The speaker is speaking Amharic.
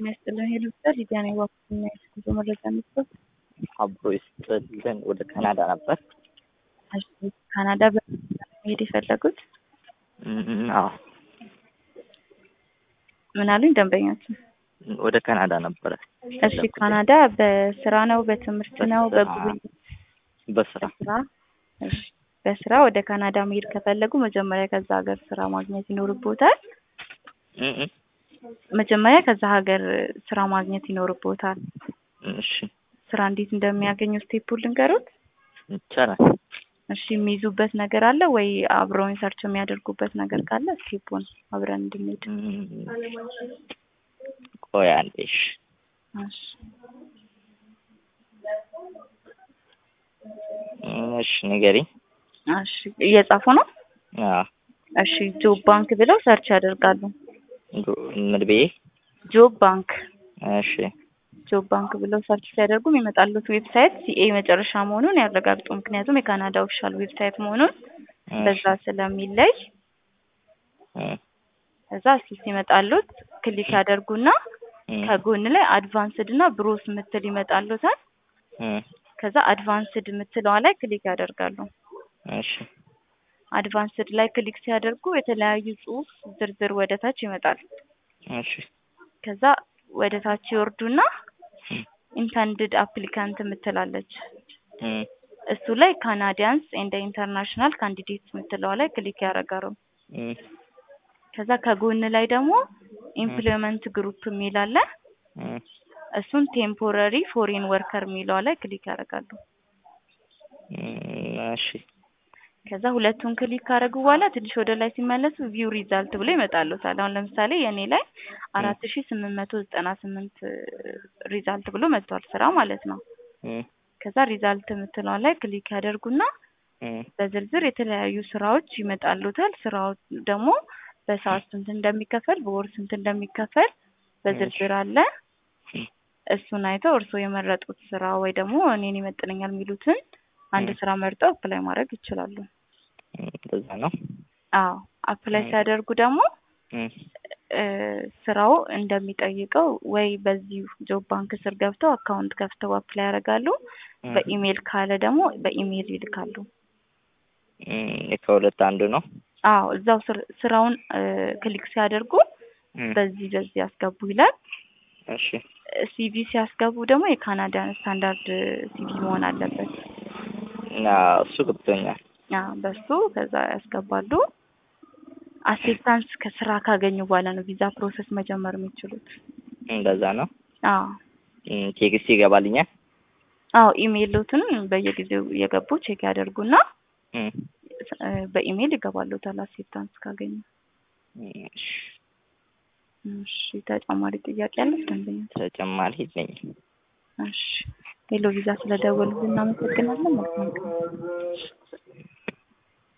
ጤና ይስጥልን ሄሎ ይባላል ሊዲያ ነኝ ዋኩና የጉዞ መረጃ መስጠት አብሮ ይስጥልን ወደ ካናዳ ነበር። እሺ ካናዳ በመሄድ የፈለጉት እም፣ አዎ ምን አሉኝ ደንበኛችን? ወደ ካናዳ ነበረ። እሺ ካናዳ በስራ ነው በትምህርት ነው በጉብኝት? በስራ በስራ እሺ በስራ ወደ ካናዳ መሄድ ከፈለጉ መጀመሪያ ከዛ ሀገር ስራ ማግኘት ይኖርቦታል። እም፣ እም፣ መጀመሪያ ከዛ ሀገር ስራ ማግኘት ይኖርቦታል። እሺ ስራ እንዴት እንደሚያገኙ ስቴፑን ልንገሩት። ይቻላል። እሺ የሚይዙበት ነገር አለ ወይ አብረውን ሰርች የሚያደርጉበት ነገር ካለ ስቴፑን አብረን እንድንሄድ። እም፣ ቆይ አንዴ እሺ። እሺ እሺ ንገሪኝ። እሺ እየጻፉ ነው። አዎ እሺ ጆብ ባንክ ብለው ሰርች ያደርጋሉ። ምን ብዬ? ጆብ ባንክ እሺ ጆብ ባንክ ብለው ሰርች ሲያደርጉ የሚመጣሉት ዌብሳይት ሲኤ መጨረሻ መሆኑን ያረጋግጡ። ምክንያቱም የካናዳ ኦፊሻል ዌብሳይት መሆኑን በዛ ስለሚለይ እም፣ እዛ እስኪ ሲመጣሉት ክሊክ ያደርጉና እም፣ ከጎን ላይ አድቫንስድ እና ብሮስ ምትል ይመጣሉታል። እም፣ ከዛ አድቫንስድ የምትለዋ ላይ ክሊክ ያደርጋሉ። እሺ አድቫንስድ ላይ ክሊክ ሲያደርጉ የተለያዩ ጽሁፍ ዝርዝር ወደ ታች ይመጣል። እሺ ከዛ ወደ ታች ይወርዱና ኢንተንድድ አፕሊካንት የምትላለች እም፣ እሱ ላይ ካናዲያንስ ኤንድ ኢንተርናሽናል ካንዲዴትስ የምትለዋ ላይ ክሊክ ያደርጋሉ። እም፣ ከዛ ከጎን ላይ ደግሞ ኢምፕሎይመንት ግሩፕ የሚል አለ። እም፣ እሱን ቴምፖረሪ ፎሪን ወርከር የሚለዋ ላይ ክሊክ ያደርጋሉ። እም፣ እሺ ከዛ ሁለቱን ክሊክ ካደረጉ በኋላ ትንሽ ወደ ላይ ሲመለሱ ቪው ሪዛልት ብሎ ይመጣሉታል። አሁን ለምሳሌ የእኔ ላይ አራት ሺ ስምንት መቶ ዘጠና ስምንት ሪዛልት ብሎ መጥቷል ስራ ማለት ነው። እም፣ ከዛ ሪዛልት የምትለዋ ላይ ክሊክ ያደርጉና እም፣ በዝርዝር የተለያዩ ስራዎች ይመጣሉታል። ስራው ደግሞ በሰዓት ስንት እንደሚከፈል በወር ስንት እንደሚከፈል በዝርዝር አለ። እሱን አይተው እርስዎ የመረጡት ስራ ወይ ደግሞ እኔን ይመጥነኛል የሚሉትን አንድ ስራ መርጠው አፕላይ ማድረግ ይችላሉ። እንደዛ ነው። አዎ አፕላይ ሲያደርጉ ደግሞ እም፣ እ ስራው እንደሚጠይቀው ወይ በዚህ ጆብ ባንክ ስር ገብተው አካውንት ከፍተው አፕላይ ያደርጋሉ። እም፣ በኢሜይል ካለ ደግሞ በኢሜይል ይልካሉ። እም፣ ከሁለት አንዱ ነው። አዎ እዛው ስር- ስራውን እ ክሊክ ሲያደርጉ እም፣ በዚህ በዚህ ያስገቡ ይላል። እሺ ሲቪ ሲያስገቡ ደግሞ የካናዳን ስታንዳርድ ሲቪ መሆን አለበት። እና እሱ ገብቶኛል። አዎ በሱ ከዛ ያስገባሉ። አክሴፕታንስ ከስራ ካገኙ በኋላ ነው ቪዛ ፕሮሰስ መጀመር የሚችሉት። እንደዛ ነው። አዎ እም፣ ቴክስት ይገባልኛል። አዎ ኢሜይሎትን በየጊዜው እየገቡ ቼክ ያደርጉና እም፣ እ በኢሜይል ይገባሉታል አክሴፕታንስ ካገኙ። እሺ እሺ ተጨማሪ ጥያቄ አለች ደንበኛ? ተጨማሪ የለኝም። እሺ ሄሎ ቪዛ ስለደወሉ እናመሰግናለን። መልካም ቀን።